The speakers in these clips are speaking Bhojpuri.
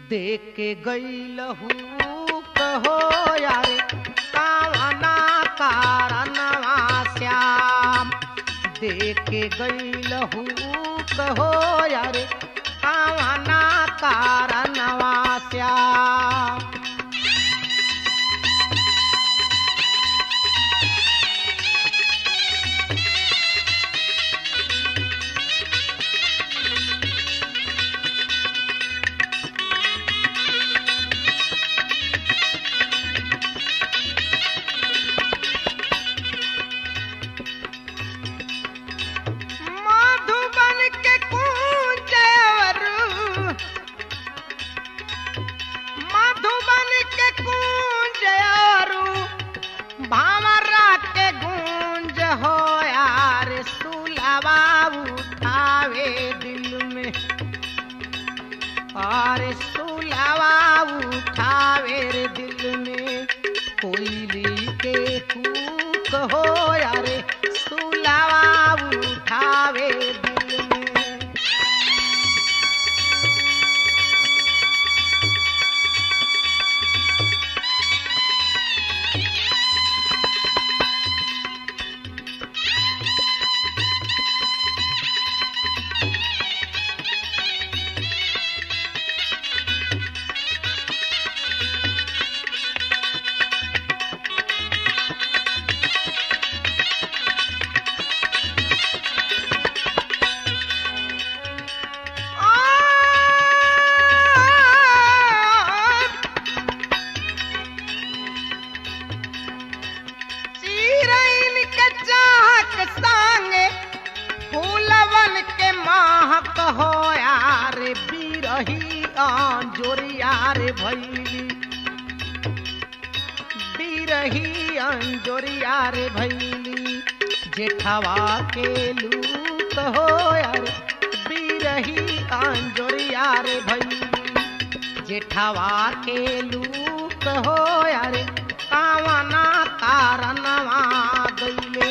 देख के गईलहू कहो यार कावना कारणवा श्याम देख के गईलहू कहो यार कावना कारणवा श्याम मधुबन के कुंजवर मधुबन के कुंजवर भावरा के गूंज हो यार सुलवा उठावे दिल में और सुलवा उठावे रे दिल में कोयली के कूक हो यार सुलवा उठावे दिल में चिरैन के चाहक संगे फूलवन के महक हो यार बिरही अंजोरिया रे भैली बिरही अंजोरिया रे भैली जेठवा के लूक हो यार बिरही अंजोरिया रे भैली जेठवा के लूक हो यार कावना कारणवा गईले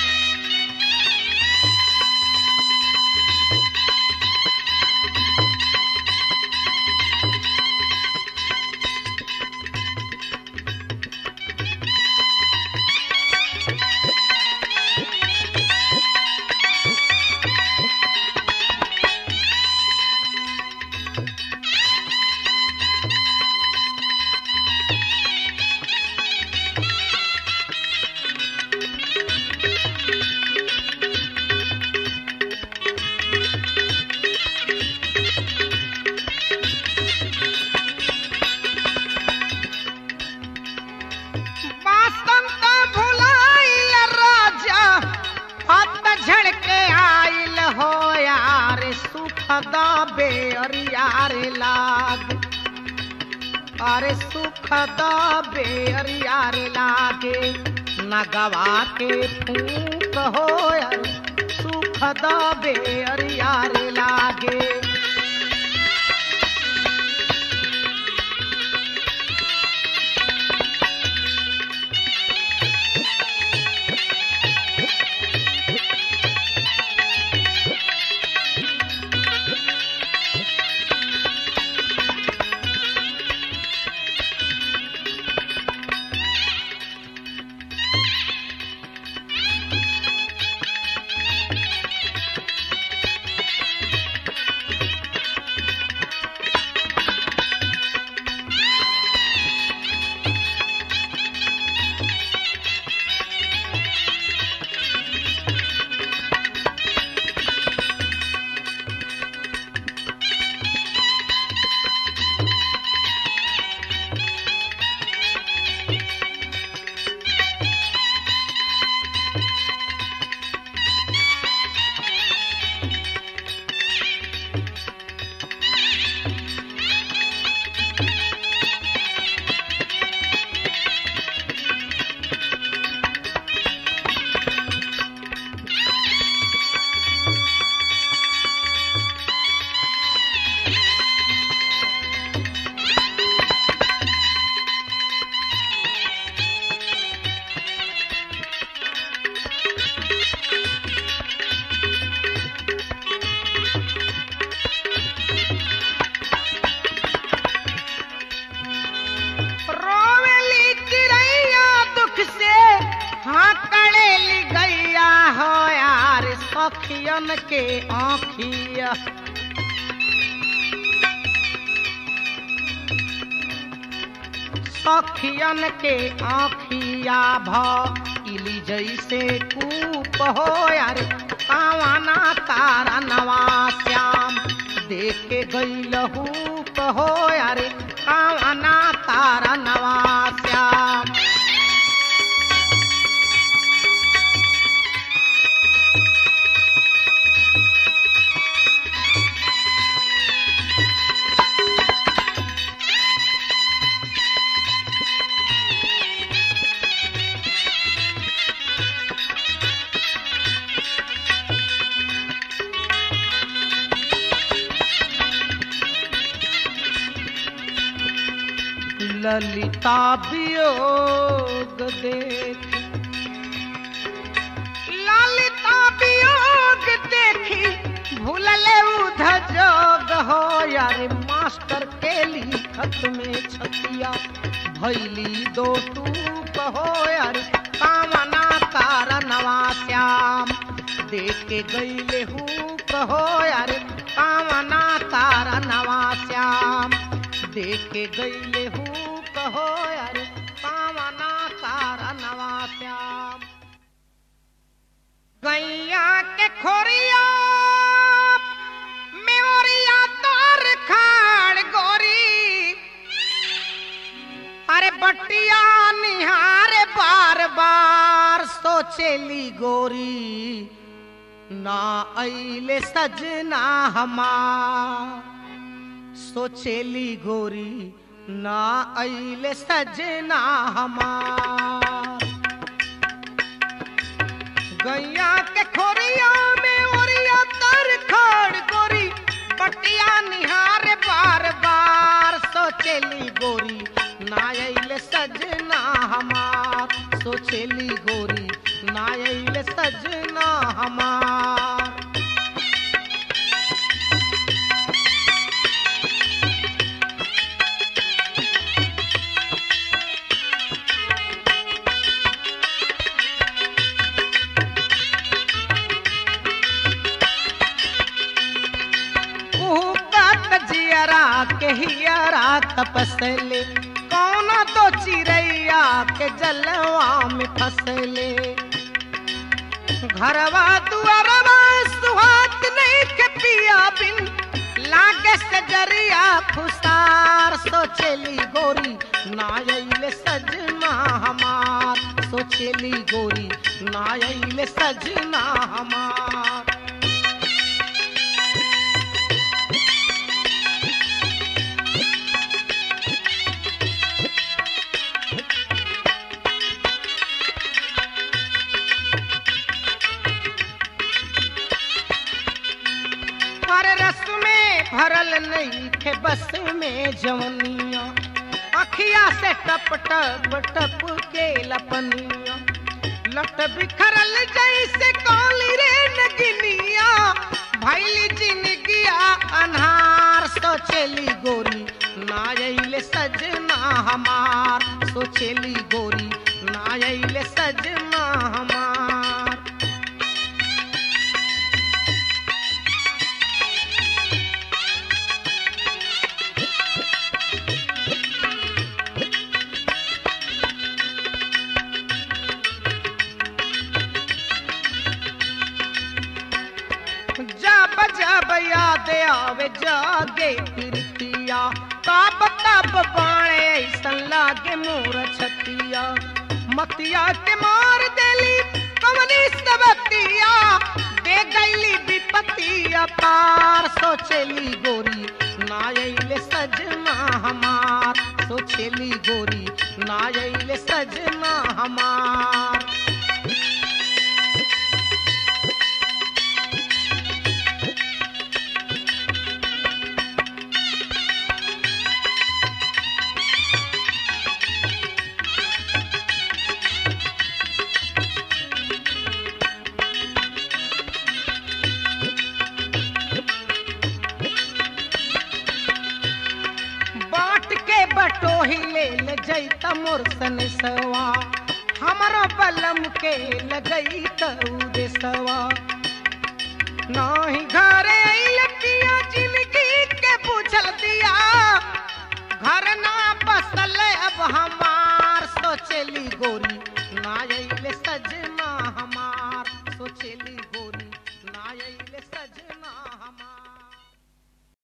बसंत भुलाइल राजा हत झड़के आइल हो यार सुखदा बेअरियार लाग अरे सुखदा बेअरियार लागे नगवा के फूक हो यार सुखदा बेअरियार लागे आखियन के आखिया सखियन के आखिया भइली जैसे कूप हो यार पावाना तारा नवा श्याम देखे गईल हूप हो यार पावाना तारा नवा श्याम ललिता वियोग देख ललिता वियोग देखी भूलले उध जोग हो यार मास्टर के लिखत में छतिया भैली दो टूप हो यार कामना कारणवा श्याम देख के गईले हूप हो यार कामना कारणवा श्याम देख के गईले हूँ कहो यार पावना तारा नवा श्याम गैया के खोरिया मेवरिया तोर खाड़ गोरी अरे बटिया निहारे बार बार सोचेली गोरी ना अइले सजना हमार सोचेली गोरी ना अइले सजना हमार गैया के खोरिया में ओरिया तर खड़ गोरी बटिया निहार बार बार सोचेली गोरी ना अइले सजना हमार सोचेली गोरी ना अइले सजना हमार उहकत जियरा के हियरा तपसले कौन तो चिड़ैया के जलवा में फसले घरवा दुआरवा सुहात नहीं के पिया बिन लागे से जरिया फुसार सोचेली गोरी नायले सजना हमार सोचेली गोरी नायले सजना हमार हर रस में भरल नहीं थे बस में जवनिया अखिया से टप टप टप के लपनिया लट बिखरल जैसे काली रे नगिनिया भैली जिनगिया अनहार सोचेली गोरी नायले सजना हमार सोचेली गोरी नायले सजना हमार जब जब याद आवे जागे फिरतिया तब तब बाणे ऐसन लागे मोर छतिया मतिया के मार देली कवनी सबतिया दे गईली विपतिया पार सोचेली गोरी नायले सजना हमार सोचेली गोरी नायले सजना हमार बाट के बटोही ले ले जैता मोर सनसवा हमरो बलम के लगई तऊ देसवा नाही घरे आइल पिया जिंदगी के पूछल दिया